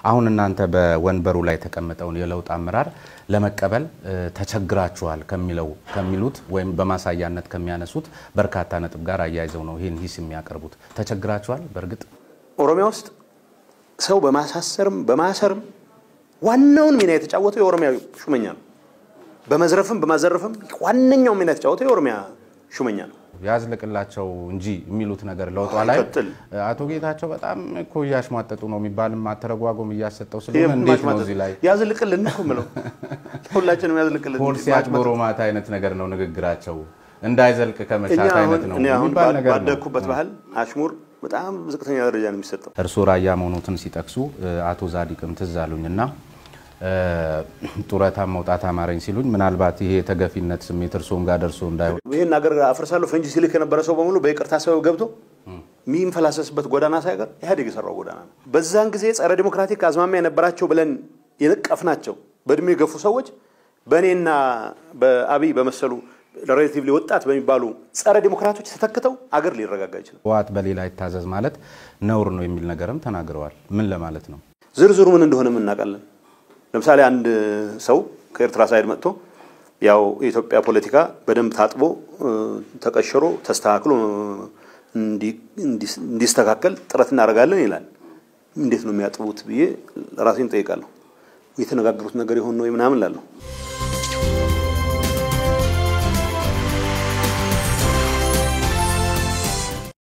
አሁን እናንተ በወንበሩ ላይ የተቀመጠውን የለውጥ አመራር ለመቀበል ተቸግራችኋል ከሚለው ከሚሉት ወይም በማሳያነት ከሚያነሱት በርካታ ነጥብ ጋር አያይዘው ነው ይህን ሂስ የሚያቀርቡት። ተቸግራችኋል? በእርግጥ ኦሮሚያ ውስጥ ሰው በማሳሰርም በማሰርም ዋናውን ሚና የተጫወተው የኦሮሚያ ሹመኛ ነው። በመዝረፍም በማዘረፍም ዋነኛው ሚና የተጫወተው የኦሮሚያ ሹመኛ ነው። ያዝልቅላቸው እንጂ የሚሉት ነገር ለውጧ ላይ አቶ ጌታቸው በጣም እኮ እያሽሟጠጡ ነው የሚባልም አተረጓጎም እያሰጠው ስለሆነ እንዴት ነው እዚህ ላይ ያዝልቅልን እኮ የምለው ሁላችንም ያዝልቅልን። ፖሊሲ አጭበርማት አይነት ነገር ነው ንግግራቸው፣ እንዳይዘልቅ ከመቻት አይነት ነው የሚባል ነገር ነው። ባደግኩበት ባህል አሽሙር በጣም ዝቅተኛ ደረጃ ነው የሚሰጠው። እርስዎ ራያ መሆኑትን ሲጠቅሱ አቶ ዛዲቅም ትዝ አሉኝና ጡረታ መውጣት አማረኝ ሲሉኝ ምናልባት ይሄ የተገፊነት ስሜት እርስዎም ጋር ደርሶ እንዳይሆን ይህን ሀገር አፍርሳለሁ ፈንጂ ሲልክ የነበረ ሰው በሙሉ በይቅርታ ሰበብ ገብቶ የሚንፈላሰስበት ጎዳና ሳይቀር ኢህአዴግ የሰራው ጎዳና ነው። በዛን ጊዜ ጸረ ዲሞክራቲክ አዝማሚያ የነበራቸው ብለን የነቀፍናቸው በእድሜ የገፉ ሰዎች በእኔና በአብይ በመሰሉ ሬሌቲቭሊ ወጣት በሚባሉ ጸረ ዲሞክራቶች ተተክተው አገር ሊረጋጋ ይችላል። ህወሓት በሌላ ይታዘዝ ማለት ነውር ነው የሚል ነገርም ተናግረዋል። ምን ለማለት ነው? ዝርዝሩ ምን እንደሆነ እናውቃለን። ለምሳሌ አንድ ሰው ከኤርትራ ሳይድ መጥቶ ያው የኢትዮጵያ ፖለቲካ በደንብ ታጥቦ ተቀሽሮ ተስተካክሎ እንዲስተካከል ጥረት እናደርጋለን ይላል። እንዴት ነው የሚያጥቡት ብዬ ራሴን ጠይቃለሁ። የተነጋገሩት ነገር የሆን ነው ምናምን ላለሁ